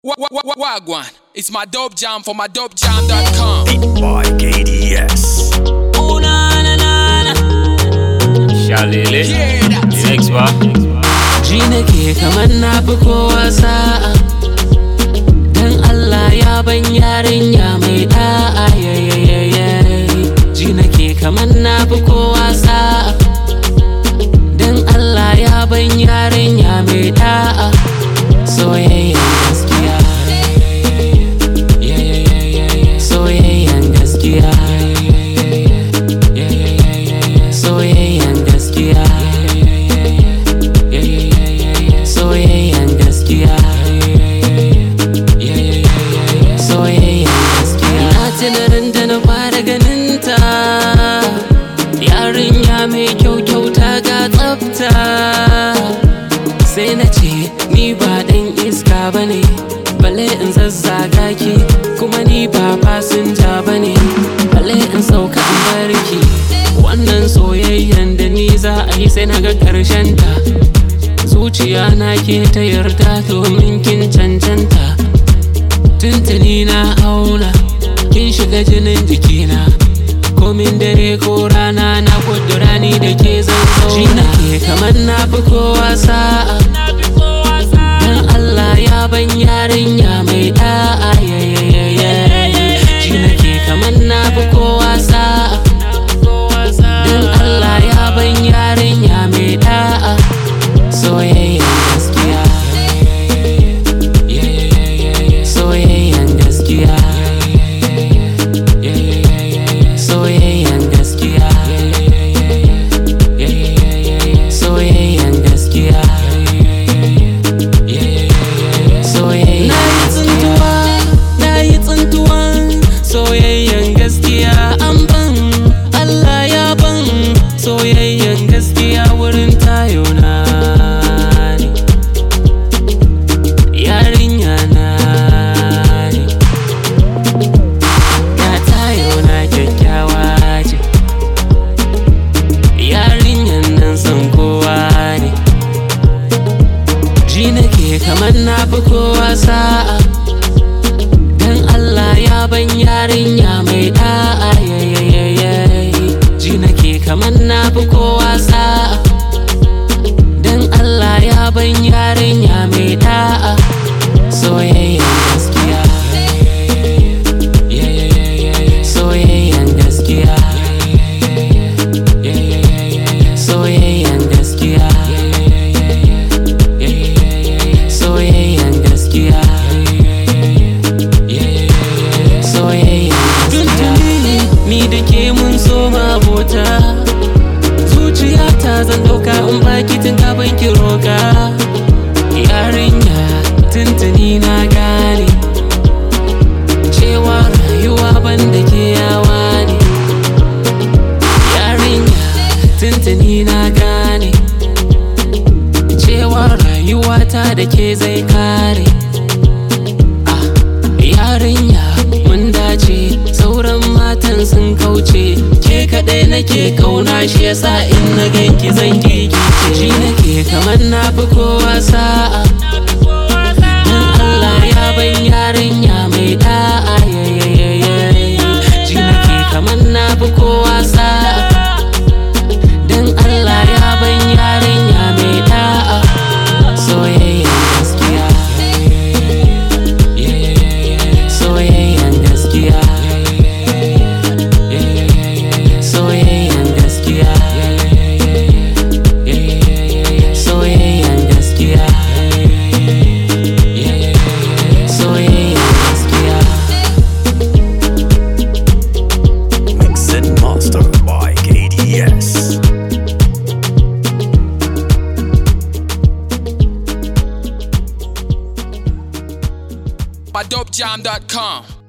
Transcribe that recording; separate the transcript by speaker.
Speaker 1: Wa- wa- wa- Wagwan, it's my dope jam for my dopejam.com.
Speaker 2: Beat by KDS.
Speaker 3: Ooh, na, na, na, na.
Speaker 4: Shalele.
Speaker 1: Yeah, that's
Speaker 4: Next ba?
Speaker 3: Ji nake kamar na fi kowa sa'a Dan Allah ya ban yarinya mai da'a yayayaye Ji nake kamar na fi kowa sa'a Dan Allah ya ban yarinya mai da'a Soyayyen gaskiya Soyayyen gaskiya Soyayyen gaskiya soyayyen gaskiya soyayyen gaskiya na tunarin da na fara ganinta yarinya mai kyau kyauta ga tsafta sai na ce ni ba dan iska bane bale in zazzaga ki kuma ni ba fasinja bane bale in sauka in barki wannan soyayyen da ni za a yi sai na ga ƙarshen ta zuciya na ke ta yarda domin kin cancanta tuntuni na auna kin shiga jinin jikina komin dare ko rana na kudura ni da ke zan zauna ke kamar na fi kowa sa'a dan Allah ya ban yarinya mai da'a yayayaye ji nake kamar na fi kowa sa'a dan Allah ya ban yarinya mai da'a soyayyen gaskiya soyayyen gaskiya soyayyen gaskiya soyayyen gaskiya soyayyen na yi tsintuwa na yi tsintuwan soyayyen gaskiya an ban Allah ya ban soyayyen gaskiya wurin tayo na ne yarinya na ne ga tayo na kyakkyawa ce yarinyan nan san kowa ne ji nake kamar na fi kowa sa'a dan Allah ya ban yarinya mai da'a yayayaye ji nake kamar na fi kowa sa'a dan Allah ya ban yarinya mai da'a soyayyen gaskiya soyayyen gaskiya soyayyen gaskiya soyayyen gaskiya soyayyen tuntuni ni da ke mun soma bota zuciyata zan dauka in baki tun kafin ki roka yarinya tuntuni na gane cewa rayuwa banda ke yawa ne yarinya tuntuni na gane cewa rayuwata da ke zai kare ah yarinya mun dace sauran matan sun kauce ke kaɗai nake kauna shi yasa in na ganki zan kikice ji nake kamar na fi kowa sa'a dan Allah ya ban yarinya mai da'a yayayaye ji nake kamar na fi kowa sa'a dan Allah ya ban yarinya mai da'a soyayyen gaskiya soyayyen gaskiya soyayyen gaskiya soyayyen gaskiya soyayyen gaskiya
Speaker 2: Mix and master by KDS.
Speaker 1: my dopejam.com.